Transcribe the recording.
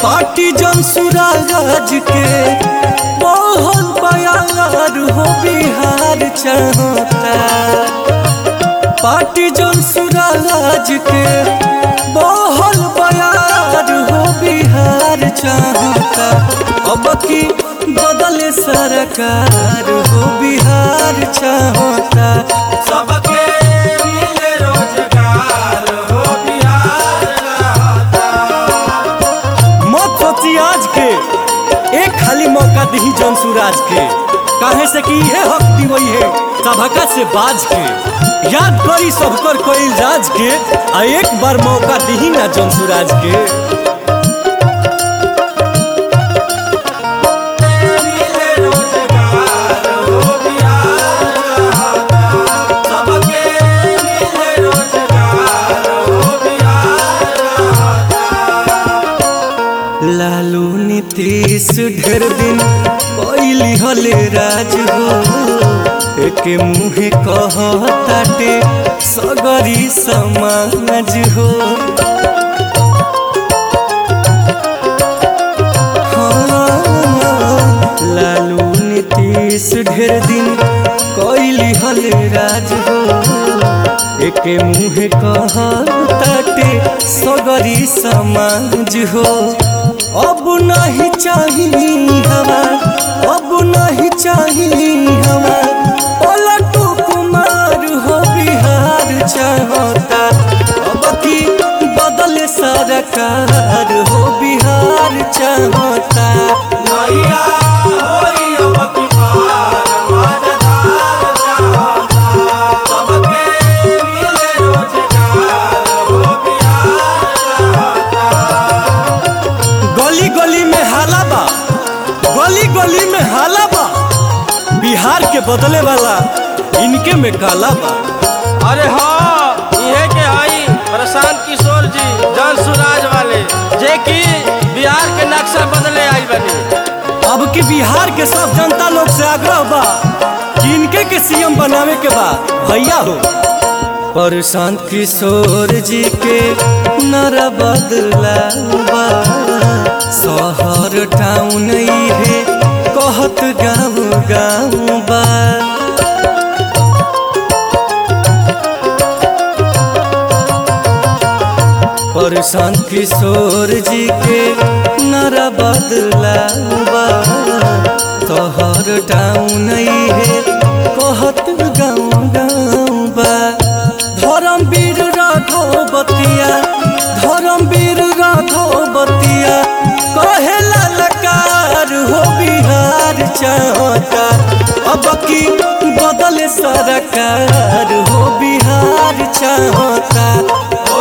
party Jan Suraaj के बहुत बयार हो बिहार चाहता पार्टी जनसुराज के बहुत बयार हो बिहार चाहता अब की बदले सरकार हो बिहार चाहता सबके मिले रोजगार हो बिहार मत सोची आज के एक खाली मौका दी जनसुराज के काहे से कि इहे हक दिवई है सभका से बाज के याद करी सबकर कोई राज के आ एक बार मौका दी ना जनसुराज के मिले रोजगार हो बिहार सबके मिले रोजगार हो बिहार लालू नीतीश ढेर दिन कैली हले राज हो एके मुहे कहताटे सगरी समाज हो हाँ, लालू नीतीश ढेर दिन कैली हले राज हो एके मुहे कहताटे सगरी समाज हो अब नहीं चाहिए हवा अब नहीं चाहिए हवा पलटू कुमार हो बिहार चाहता अब की बदल सरकार हो बिहार चाहता नैया होई अब की पार मजेदार चाहता सबके मिले रोजगार हो बिहार गली गली में हाला बा गली गली में हाला बा बिहार के बदले वाला इनके में काला बा अरे हाँ इहे के हई प्रशांत किशोर जी जन सुराज वाले जे कि बिहार के नक्शा बदले आई बनी अब की बिहार के सब जनता लोग से आग्रह बा कि इनके के सीएम बनावे के बा भैया हो प्रशांत किशोर जी के नर बदला बा शहर टाउन है कहत गाँव गाँव बा प्रशांत किशोर जी के नर बदला बा तोहर टाउन है कहत गाँव गाँव बा धर्मवीर राघव बतिया धर्मवीर राघव बतिया कहे ललकार हो बिहार चाहता अब की बदल सरकार हो बिहार चाहता